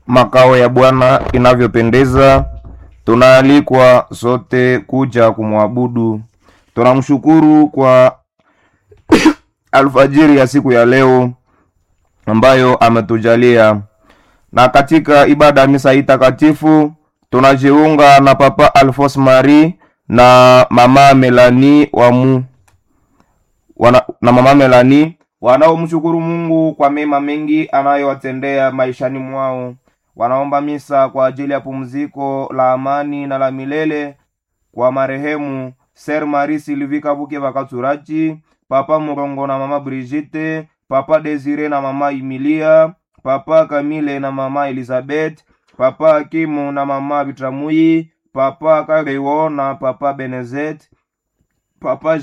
makao ya Bwana inavyopendeza. Tunaalikwa sote kuja kumwabudu. Tunamshukuru kwa alfajiri ya siku ya leo ambayo ametujalia, na katika ibada ya misa hii takatifu tunajiunga na Papa Alphonse Marie na Mama Melanie wamu wana, na Mama Melanie wanaomshukuru Mungu kwa mema mengi anayowatendea maishani mwao. Wanaomba misa kwa ajili ya pumziko la amani na la milele kwa marehemu Ser Marie Sylvie Kabuke Bakaturachi, Papa Murongo na Mama Brigitte, Papa Desire na Mama Emilia, Papa Camille na Mama Elizabeth, Papa Akimu na Mama Bitramui, Papa Karewo na Papa Benezet, Papa